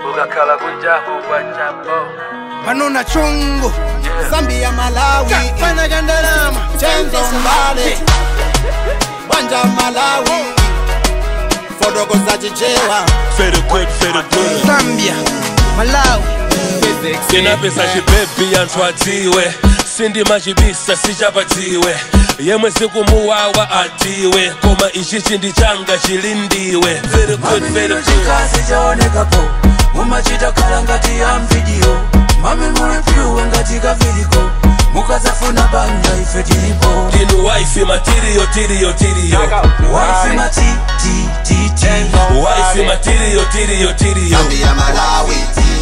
ukakhala kunjaku kwachapo panona chungu zambia malawi fana kandalama chenzo mbale bwanja malawi fodoko za chichewa Fede good, fede good. zambia malawi Sina pesa chibebi anthu adziwe sindima chibisa sichapatiwe yemwe sikumuwawa atiwe koma ichi chindi changa chilindiwe Very good, very good. chikazi chaonekapo mumachita khala ngati ya mvidiyo mami muli pyuwe ngati kaviliko mukazafuna banja ife tilipo Ndinu wife material, tiriyo, tiriyo. waifi matitititi Wife material, tiriyo, tiriyo. zambia malawi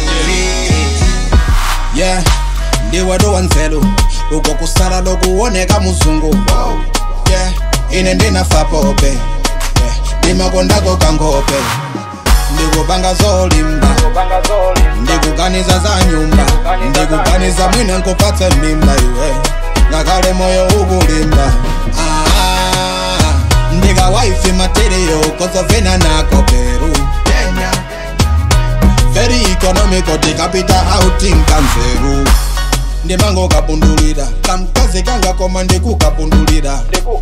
yeah ndiwe dowa nzelu uko kusala lokuoneka muzungu yeah ine ndinafapope yeah. ndimakondako kangope ndikupanga zolimba ndikuganiza za nyumba ndikuganiza mwine nkupatse mimba iwe ngakale moyo ukulimba ah, ndika waifi materiyo kozovena nako peru very economical tikapita outing kanzeru ndimango kapundulira kamkazi kangakoma ndikukapundulira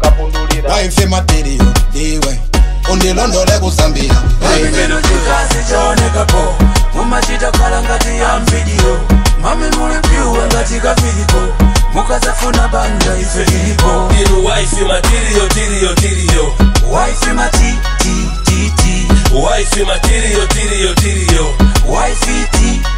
waife materiyo ndiwe undilondole kusambia Ino chikazi chaonekapo mumachita khala ngati ya mvidiyo mami muli pyuwe ngati kaviliko mukazafuna banja ife tilipo Ndinu wife material, tiriyo, tiriyo. waifi matitititi Wife material, tiriyo, tiriyo. waifi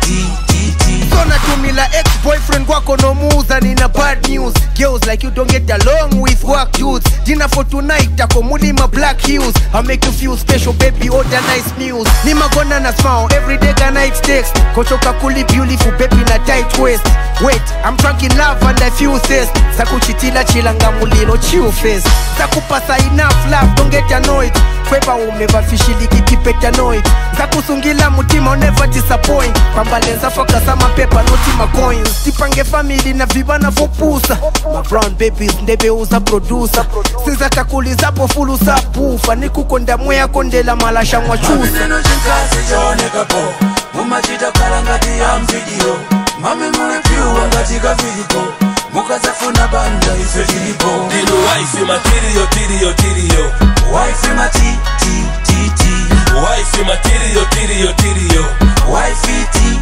titititi Gonna tumila ex-boyfriend wako nomuuza nina bad news girls like you don't get along with work dudes dinner for tonight ako mulima black heels i make you feel special baby order nice meals nimagona na smile every day ka night text kochoka kuli beautiful baby na tight waist wait i'm drunk in love and i feel thirst sakuchitila chilanga mulilo chill face sakupasa enough love don't get annoyed kweba umevafishiliki keep annoyed nzakusungila mutima never disappoint kwambalenza focus amapepa noti macoins tipange family na vibana vopusa ma brown babies ndebeuza producer sinzakakulizapo fulu sapufa nikukonda mweya kondela malasha mwachusa Ino chikazi chaonekapo mumachita khala ngati ya mvidiyo mami muli pyuwe ngati kaviliko mukazafuna banja ife tilipo Ndinu wife material, tiriyo, tiriyo. waifi matitititi Wife material, tiriyo, tiriyo. wifey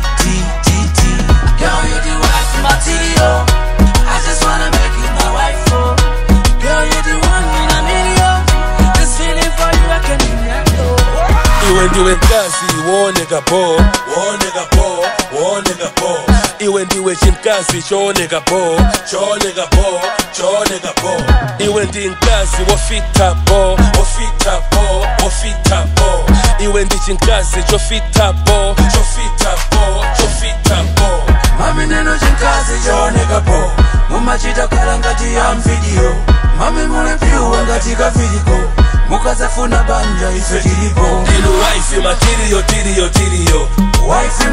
titititi Girl, you the wife material I just wanna make you my wife, oh Girl, you the one in a million This feeling for you, I can handle iwe ndiwe mkazi wooneka po wooneka po wooneka po iwe ndiwe chimkazi chooneka po chooneka po chooneka po iwe ndi mkazi wofita po wofita po wofita po iwe ndi chimkazi chofita po chofita po chofita po Mami neno chinkazi chaonekapo mumachita khala ngati ya mvidiyo mami muli pyuwe ngati kaviliko mukazafuna banja ife tilipo ndinu wife material tiriyo tiriyo wifey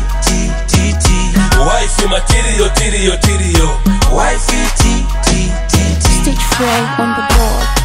matitititi wife material tiriyo tiriyo wifey titititi Stitch Frey on the board.